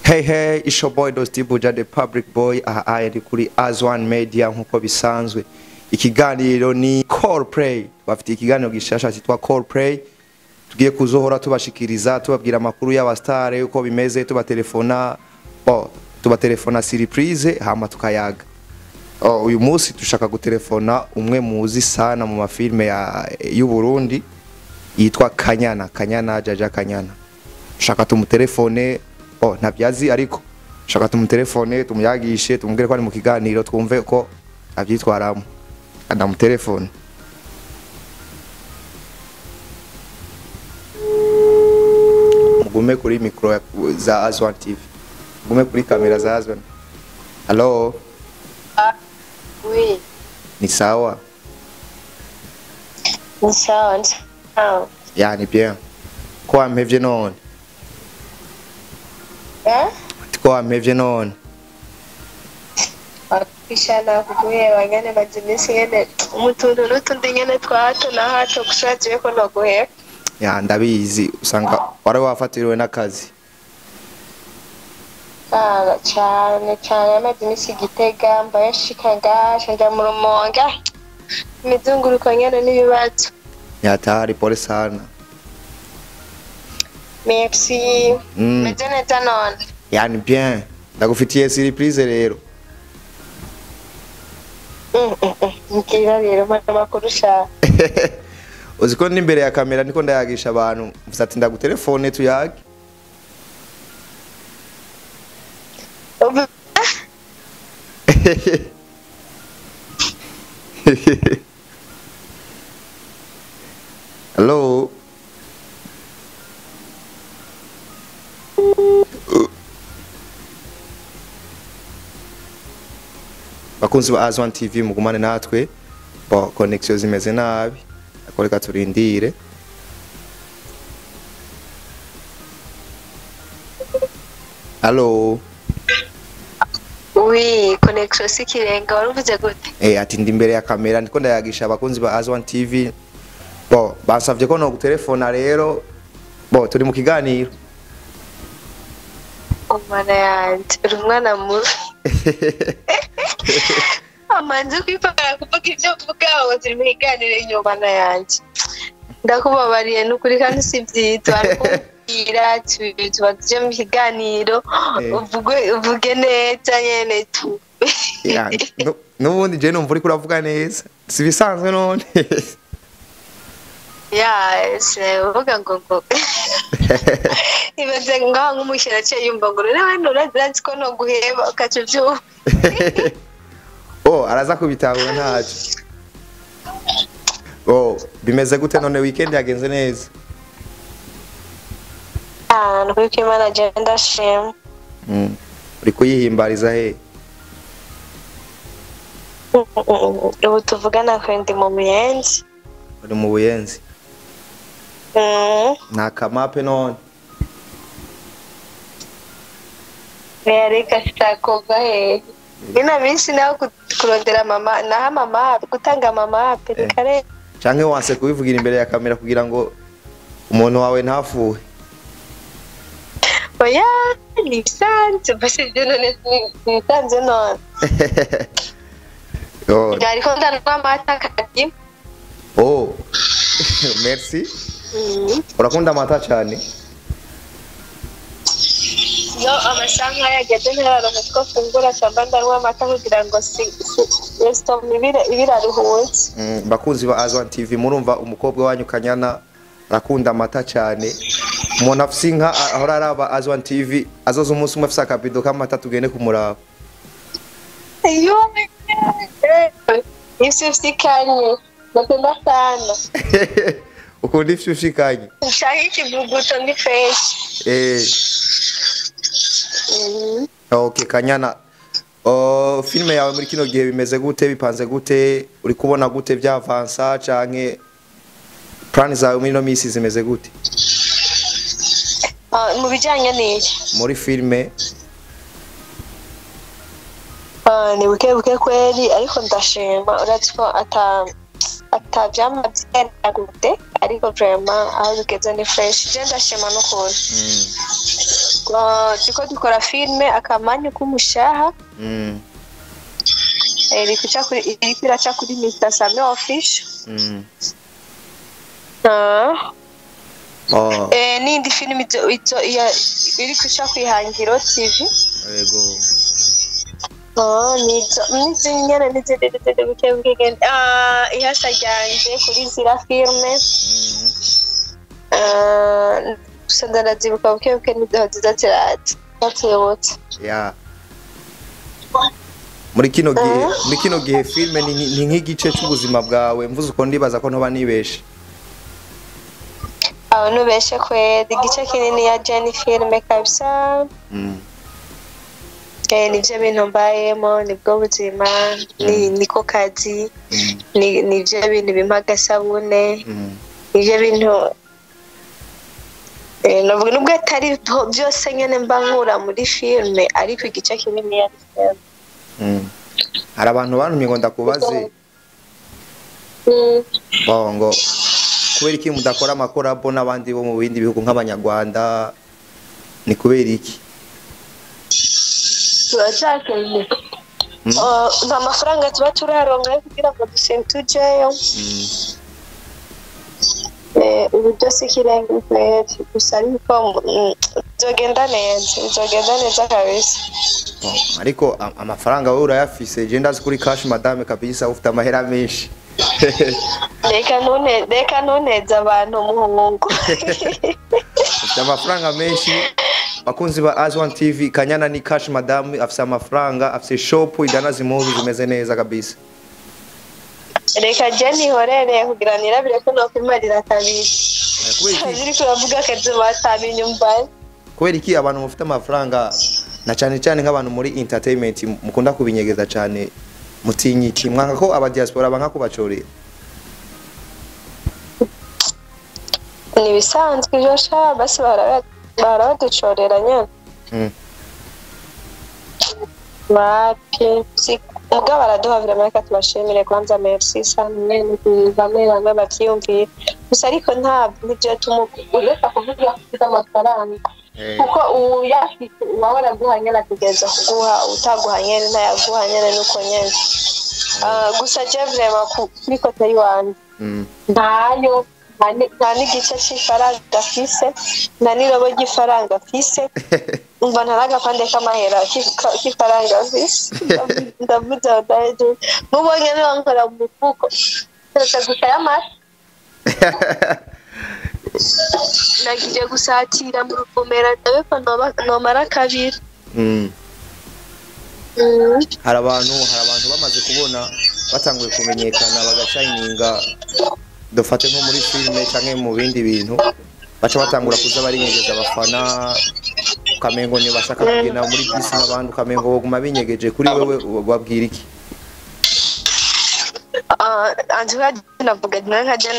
Hey hey, it's your boy Dosti Buja the public boy aha aya ndi kuri Azwan Media nkuko bisanzwe. Ikiganiro ni Call Play. Bafite ikiganiro gishasha cyitwa Call Play. Tugiye kuzohora tubashikiriza tubabwira amakuru y'abastare uko bimeze tubatelefona oh, tubatelefona surprise hama tukayaga. Oh, uyu munsi dushaka gutelefona umwe muzi sana mu mafilme ya y'u Burundi yitwa Kanyana, Kanyana Jaja Kanyana. Shaka tumutelefone oh ntabyazi ariko shaka tumutelefone tumuyagishe tumubwire ko ari mu kiganiro twumve ko abyitwaramo adamutelefone mugume kuri mikoro ya- za Azwan TV mugume kuri kamera za Azwan Hello Oui, ni sawa ni sawa, ni sawa. yani bien ko wampevye none Eh? ko wampevye none Wakishana kuguheba ngene maze iminsi ngene umutuntu n'utundi ngene twa hato na hato gushaje ko noguheba. ya ndabizi usanga wari wafatiriwe n'akazi Kana cane cane amaze iminsi igitega mbaye nshika ngasha nja mu rumonge. Imizunguruko ngene n'ibibazo. yatari pole sana Merci. Mm. Meze neza none. yani bien ndagufitiye surprise rero Mm, mm, mm. Mbwira rero mana makuru ushaka. uzi ko n'imbere ya kamera niko ndayagisha abantu mvuze ati ndagutelefone tuyage Ubu- hello bakunzi ba Azwan TV mugumane natwe bo connection zimeze nabi ariko reka turindire hello Oui, connexion si kirenga waruvuze gute? Eh, ati ndi imbere ya kamera ndiko ndayagisha abakunzi ba Azwan TV bo bansavye ko no gutelefona rero bo turi mu kiganiro umwana yanje uri umwana mubi amanze kwipagara kuvuga ibyo uvuga ngo turi mu kiganiro inyuma na yanje ndakubabariye n'ukuri kandi si byiza kubwira tuba tuje mu kiganiro Eh. uvuge uvuge neza nyene tu Ya, nu- nubundi je numva uriko uravuga neza si bisanzwe none yes uvuga ngo ngo ibaze ngaho nk'umushyira aciye yumva ngo rero hano urazi ko no guheba ukaca ubyumva oh araza kubitahura ntaco oh bimeze gute none weekend yagenze neza ahantu kuri kwimana je ndashima mm. uri kuyihimbariza he ubu tuvugana kwe ndi mu muyenzi uri mu buyenzi Mm, nta kamape none reka sitakoga hehe ino minsi naho ku- kurondera mama naho mama gutanga mama reka rero canke wanse kubivugira imbere ya kamera kugira ngo umuntu wawe ntafuhe oya ni bisanzwe mbese ibyo none ni- nibisanzwe none oh, ariko ndanwa amata kadi oh. merci Mm. urakunda amata cyane iyo amasaha nk'aya yageze ntararonka two fungura samba ndanwa amata kugira ngo si si- resitora ibire- ibiraruhutse Mm, bakunzi ba Azwan TV murumva umukobwa wanyu Kanyana arakunda amata cyane umuntu afise inka a- ahora araba Azwan TV azoza umunsi umwe afise akabido k'amata tugende kumuraba iyo isi usikanye napenda sana ukunda ifyo ushikanye nshaka ikivuguto ni fresh eh Mhm. okay Kanyana Oh, filime yawe muri kino gihe bimeze gute bipanze gute uri kubona gute byavansa canke plan zawe muri no misi zimeze gute Ah, mu bijyanye n'iki muri filime Ah, ni buke buke kweli ariko ndashima uretse ko ata atavyama vyenda gute ariko vrema aho bigeze ni fresh je ndashima n'ukuntu uh, turiko dukora filme akamanyu k'umushaha Mm. eh, iri kuca kuri iriko iraca kuri Mr Sami official Mm. Ah. Oh, Eh, n'indi filime izo- izo- iya- iri kuca kwihangiro tv yego. Oh, nizo n'izindi nyene n'izindi n'izindi buke buke genda ah ihasa ryanje kuri zira filme Mm. Ah, gusa ndanazibuka buke buke nizo ziza ziraza zatuyobotse Yeah. muri kino gihe Eh? muri kino gihe filme ni ni nk'igice cy'ubuzima bwawe mvuze uko ndibaza ko ntoba nibeshe abantu beshe kweli igice kinini ya Jenny filme kabisa Mm. eh, nivyo bintu mbayemo nibwo buzima ni niko kazi Mm. ni nivyo bintu bimpa agasabune Mm. nivyo bintu eh, navuga nubwo atari to- byose nyene mba nkura muri filme ariko igice kinini ya filme Mm. hari abantu bantumye ngo ndakubaze Mm. bo ngo kubera iki mudakora amakorabo n'abandi bo mu bindi bihugu nk'abanyarwanda ni kubera iki turacakenye Mm. Uh, nta mafaranga tuba turaronka yo kugira ngo dusenge tujeyo Mm. Eh, ubu byose ikirenga kweri gusa ariko mm, bizogenda neza bizogenda neza kabisa Bo, ariko a- amafaranga wowe urayafise je ndazi kuri cash madame kabisa ufite amahera menshi reka ntune reka ntuneze abantu umuhungu ufite amafaranga menshi bakunzi ba Azwan TV Kanyana ni cash madame afise amafaranga afise shop idanaza impuzu zimeze neza kabisa reka je nihorere kugira nirabire ko nokwimarira kabiri Eh, kubera iki ziri kuravuga akazi batabinyumva kubera iki abantu mufite amafaranga na cyane cyane nk'abantu muri entertainment mukunda kubinyegeza cyane mutinyi iki mwanga ko aba diaspora banka kubacorera ni ibisanzwe ivyo sha basi baraba- barabaducorera nyene Mm. wapi si ubwo baraduha vraiment reka tubashimire kwanza merci sana mwene bamwe bamwe bavyiyumvira gusa ariko ntabwo nivyo tumureka kuvuga ufite amafaranga Eh, kuko uyafite uba waraguha nyene ategereza kuguha utaguha nyene ntayaguha nyene nuko nyene Ah, gusa je vraiment ku- kuri kote yiwanje mm. ntayo nta ni- nta n'igice c'ifaranga afise nta n'irobo ry'ifaranga afise umva nta n'agapande k'amahera k'ika- k'ifaranga afise ndavuze aho ndahejeje mubonye niba nkora mu mufuko keretse gusa y'amata nagiye gusatira mu ruvumera ndabe ko noba- nomara kabiri Mm. Mm. hari abantu hari abantu bamaze kubona batanguye kumenyekana bagashayininga dufate nko muri filime cyangwa mu bindi bintu baca batangura kuza barinyegeza abafana ukamengo ntibashaka kugenda muri bisi n'abandi ukamengo baguma binyegeje kuri wewe babwira iki Ah, anje nka navuga nawe nka jena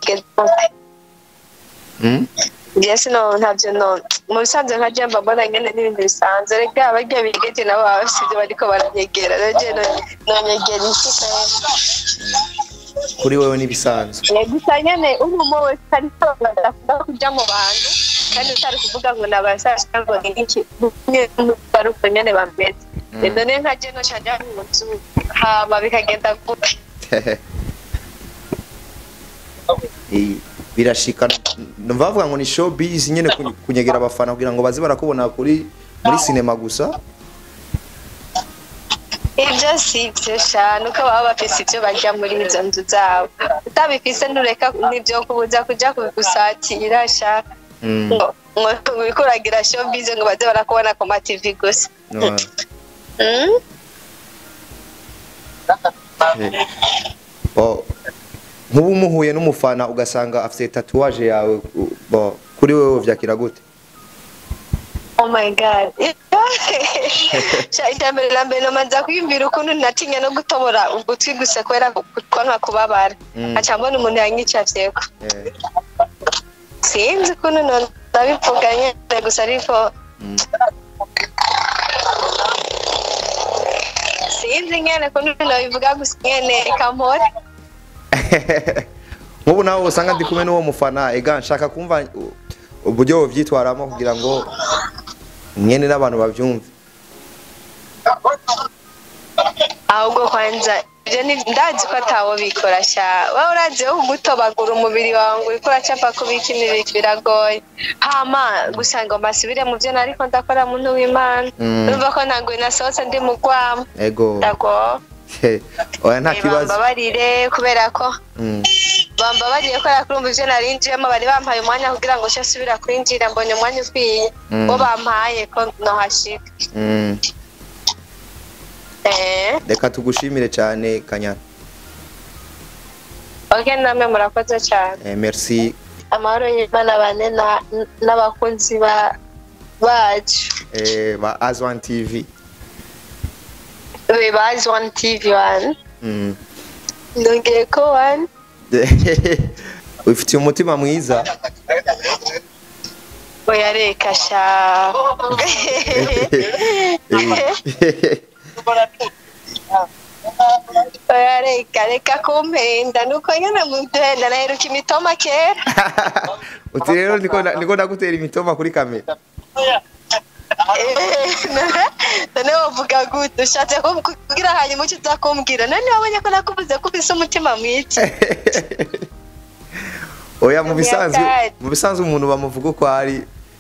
Mm? Yes, no, ntabyo no. Mu bisanzwe nka jemba mbona nyene n'ibintu bisanzwe. Reka abarya bigeje nabo baba bafite ibyo bariko baranyegera. Rero je nonyegera iki kandi. kuri wewe n'ibisanzwe Eh, Gusa nyene umumo wese ariko badakunda kuja mu bantu kandi utari kuvuga ngo nabasasha ngo ni iki bari uko nyene bameze. Rero ne nka je nocaja mu nzu hama bikagenda gute. Eh, birashika numva bavuga ngo ni showbiz nyene ku- kunyegera abafana kugira ngo baze barakubona kuri muri sinema gusa ibyo si ibyo sha nuko baba bafise ibyo barya muri izo nzu zabo utabifise ntureka nibyo kubuza kuja gusatira sha Mm, ngo ngo wikuragira showbiz ngo baze barakubona ku ma TV gusa no. Mm? Eh. Bo, nk'ubu umuhuye n'umufana ugasanga afite tatuwaje yawe u- bo kuri wewe vyakira gute oh my god sha iterambere la mbere nomanza kwiyumvira ukuntu natinya no gutobora ugutwi gusa kubera kwanka kubabara Mm. aca mbona umuntu yanyicafyeko Eh, sinzi ukuntu ndabivuga nyene gusa ariko mm. sinzi nyene ukuntu nabivuga gusa nyene ikampora nk'ubu nawe usanga ndi kumwe n'uwo mufana ega nshaka kumva u- uburyo wovyitwaramo kugira ngo nyene n'abantu bavyumve ahubwo kwanza ibyo ni ndazi ko atawo bikora sha wowe urazi wo kugutobagura umubiri wawe ngo uriko uracapa kubikinira biragoye hama gusa ngo mbasubire mu byo nariko ndakora muntu w'imana Mm. numva ko ntabwo nasohotse ndi mu rwamo ego ndago oya nta kibazo bambabarire kubera ko Mm. bambabariye ko yakurumva ivyo narinjiyemo bari bampaye umwanya kugira ngo nce subira kwinjira mbonye umwanya ukwiye Mm. bo bampaye ko nohashika Mm. eh reka tugushimire cyane kanyana ok namwe murakoze cyane eh, merci amahoro y'imana bane na- n'abakunzi ba bacu eh, ba azwan tv we bazi one tv one Mm. ndongeye ko one wifitiye umutima mwiza oya reka sha oya reka reka kumpenda nuko nyine muduhenda naheruka imitoma kera uti rero niko na- niko ndagutera imitoma kuri kamera none wovuga gute ushatse ko kugira hanyuma icyo uza kumbwira none wabonye ko nakuvuze ko ufise umutima mwiza oya mu bisanzwe Nyakari. mu bisanzwe umuntu bamuvuga uko ari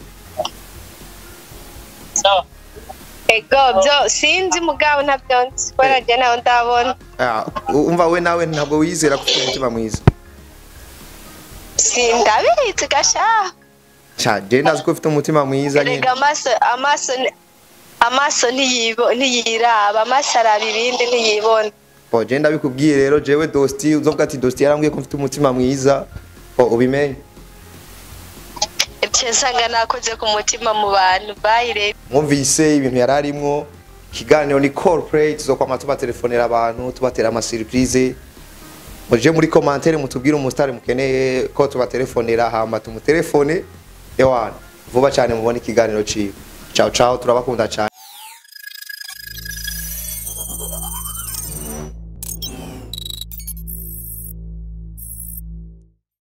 ego byo sinzi mugabo ntabyo nzi kubera njye nawe ndabona Ah, umva we nawe ntabwo wiyizera ko ufite umutima mwiza sindabizi gasha Cha, je ndazi ko ufite umutima mwiza nyine erega amaso amaso ni- amaso ntiyibo- ntiyiraba amaso araba ibindi ntiyibona po je ndabikubwiye rero jewe dosti uzovuga ati dosti yarambwiye ko mfite umutima mwiza po ubimenye ibyo nsanga nakoze ku mutima mu bantu bayire mwumvise ibintu yari arimwo ikiganiro ni call play tuzokwama tubatelefonera abantu tubatera amasurprise muje muri commentaire mutubwire umusitari mukeneye ko tubatelefonera hama tumutelefone ewana vuba cyane mubone ikiganiro ciwe ciao ciao turabakunda cyane